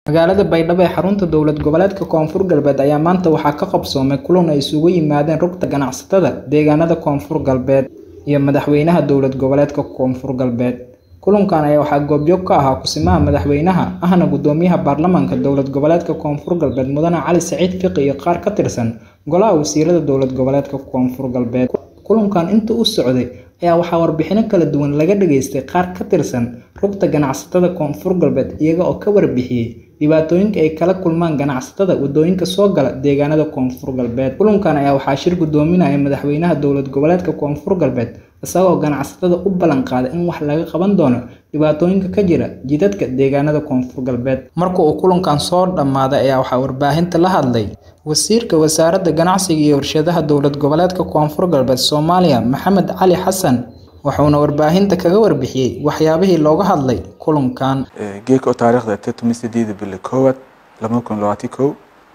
Magaalada Baydhabo ee xarunta dowlad goboleedka Koonfur Galbeed ayaa maanta waxaa ka qabsoomay kulan ay isugu yimaadeen rugta ganacsatada deegaanada Koonfur Galbeed iyo madaxweynaha dowlad goboleedka Koonfur Galbeed. Kulankan ayaa waxaa goobjoog ka ahaa Kusimaha Madaxweynaha ahna Gudoomiyaha Baarlamaanka Dowlad Goboleedka Koonfur Galbeed Mudane Cali Saciid Fiqi iyo qaar ka tirsan Golaha Wasiirada Dowlad Goboleedka Koonfur Galbeed. Kulankan inta uu socday ayaa waxaa warbixino kala duwan laga dhageystay qaar ka tirsan rugta ganacsatada Koonfur Galbeed iyaga oo ka warbixiyay dhibaatooyinka ay kala kulmaan ganacsatada wadooyinka soo gala deegaanada Koonfur Galbeed. Kulankan ayaa waxaa shir gudoominayay Madaxweynaha Dowlad Goboleedka Koonfur Galbeed isagoo ganacsatada u ballan qaaday in wax laga qaban doono dhibaatooyinka ka jira jidadka deegaanada Koonfur Galbeed. Marka uu kulankan soo dhammaaday ayaa waxaa warbaahinta la hadlay Wasiirka Wasaaradda Ganacsiga iyo Warshadaha Dowlad Goboleedka Koonfur Galbeed Soomaaliya Maxamed Cali Xasan wuxuuna warbaahinta kaga warbixiyay waxyaabihii looga hadlay kulankan. geedka oo taariikhda ah toban iyo sideeda bili koowaad laba kun labaatan kow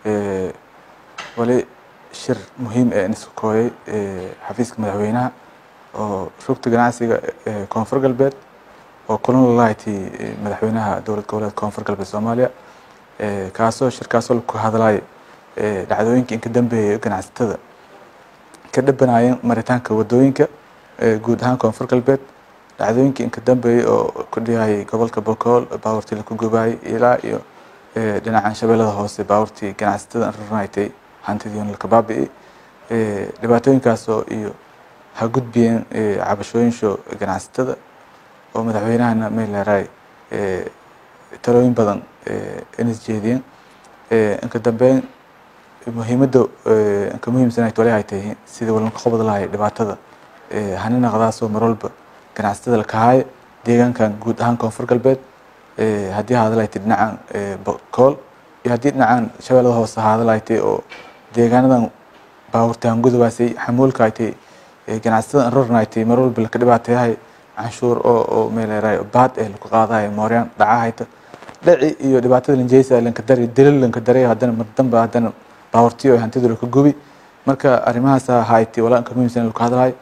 wali shir muhiim ah in isku kooyay xafiiska madaxweynaha oo rugta ganacsiga ee koonfur galbeed oo kulan la lahayti madaxweynaha dowlad goboleedka koonfur galbeed soomaaliya kaasoo shirkaasoo ku hadlay dhacdooyinka inka dambeeyay ganacsatada ka dhabanayeen maritaanka wadooyinka guud ahaan koonfur galbeed dhacdooyinkii inka dambeeyay oo ku dhiyayay gobolka bokool baabuurtii la ku gubayay ilaa iyo dhinacan shabeellada hoose baabuurtii ganacsatada rarnaaytay hantidiina la kabaabi'i dhibaatooyinkaasoo iyo ha gudbiyeen cabashooyinsho ganacsatada oo madaxweynahana meeleeraay talooyin badan inas jeediyeen inka dambeyn muhiimadda inka muhiimsanayd wali ay tahay sidii walanka qobod lahay dhibaatada hanina qadaasoo mar walba ganacsatada la kahaayo deegaankan guud ahaan koonfur galbeed haddii hadalayti dhinacan bokool iyo haddii dhinacan shabeellada hoose hadalayti oo deegaanadan baabuurtaan gudubaasay xamuulka aytay ganacsatada rarnaaytay mar walba laka dhibaateeyahay canshuur oo oo meeleeraay baad eh laku qaadahay mooryaan dhacahayta dhaci iyo dhibaatada lanjeysa lanka dari dilal lanka daray haddana mar dambe haddana baabuurtiyo hantidu laka gubi marka arrimahaas hayti walaa inka muhiimsan laku hadlahay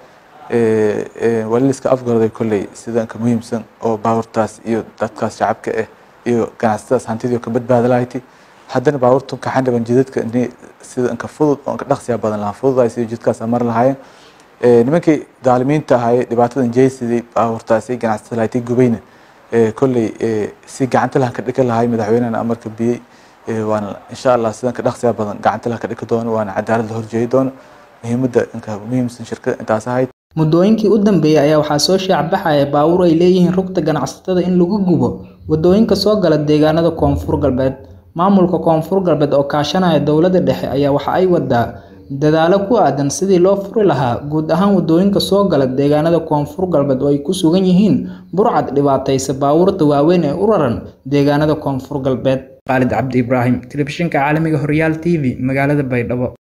wali liska afgarday kolley sida inka muhiimsan oo baabuurtaas iyo dadkaas shacabka ah iyo ganacsatadaas hantidii ka badbaada lahayti haddana baabuurtu kaxan dhaban jidadka sida inka fudud oo inka dhaqsiya badan lahaa fududaay sida jidkaas mar lahaayeen nimankii daalimiinta ahaayey dhibaatadan jeysidii baabuurtaasi ganacsatada lahayti gubayna kolley si gacanta lahan ka dhika lahay madaxweynehana amarka biyey waana insha allah sidan ka dhaqsiya badan gacanta lahan ka dhiki doono waana cadaalad la horjeedi doono muhiimadda inka muhiimsan shirkada intaas ahayd muddooyinkii u dambeeyay ayaa waxaa soo shaacbaxaya baabuur ay leeyihiin rugta ganacsatada in lagu gubo wadooyinka soo gala deegaanada koonfur galbeed maamulka koonfur galbeed oo kaashanaya dowladda dhexe ayaa waxa ay wadaa dadaalo ku aadan sidii loo furi lahaa guud ahaan wadooyinka soo gala deegaanada koonfur galbeed oo ay ku sugan yihiin burcad dhibaataysa baabuurta waaweyn ee u raran deegaanada koonfur galbeed khaalid cabdi ibraahim telefishinka caalamiga horyaal t v magaalada baydhabo